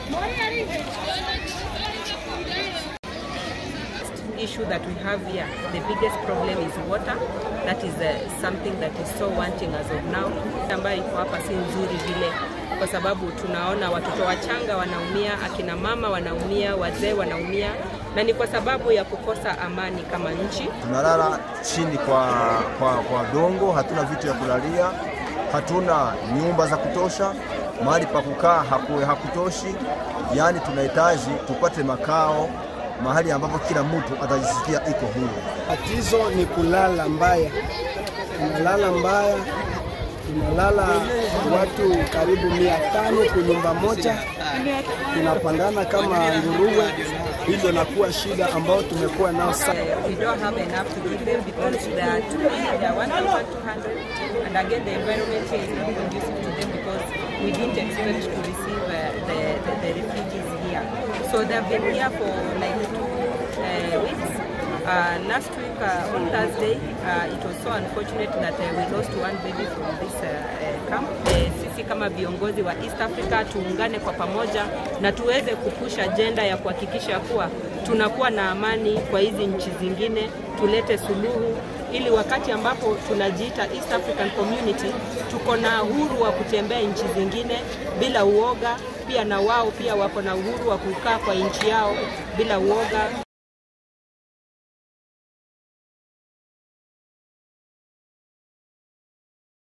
issue that we have here, the biggest problem is water. That is uh, something that is so wanting as of now. Ambayo iko hapa si nzuri vile, kwa sababu tunaona watoto wachanga wanaumia, akina mama wanaumia, wazee wanaumia, na ni kwa sababu ya kukosa amani kama nchi. Tunalala chini kwa, kwa, kwa dongo, hatuna vitu ya kulalia, hatuna nyumba za kutosha, mahali pa kukaa haku- hakutoshi. Yaani tunahitaji tupate makao mahali ambapo kila mtu atajisikia iko huru. Tatizo ni kulala mbaya, tunalala mbaya, tunalala watu karibu mia tano kwa nyumba moja, tunapandana kama nguruwe. Hilo nakuwa shida ambayo tumekuwa nao sana. Uh, we don't have enough to give them because they are too many, they are 1,200 and again the environment here is not conducive to them because we didn't expect to receive uh, the, the, the refugees here. So they've been here for like two uh, weeks. Uh, last week uh, on Thursday, uh, it was so unfortunate that uh, we lost one baby from this uh, uh, camp. Uh, sisi kama viongozi wa East Africa tuungane kwa pamoja na tuweze kupusha ajenda ya kuhakikisha kuwa tunakuwa na amani kwa hizi nchi zingine, tulete suluhu ili wakati ambapo tunajiita East African Community tuko na uhuru wa kutembea nchi zingine bila uoga, pia na wao pia wako na uhuru wa kukaa kwa nchi yao bila uoga.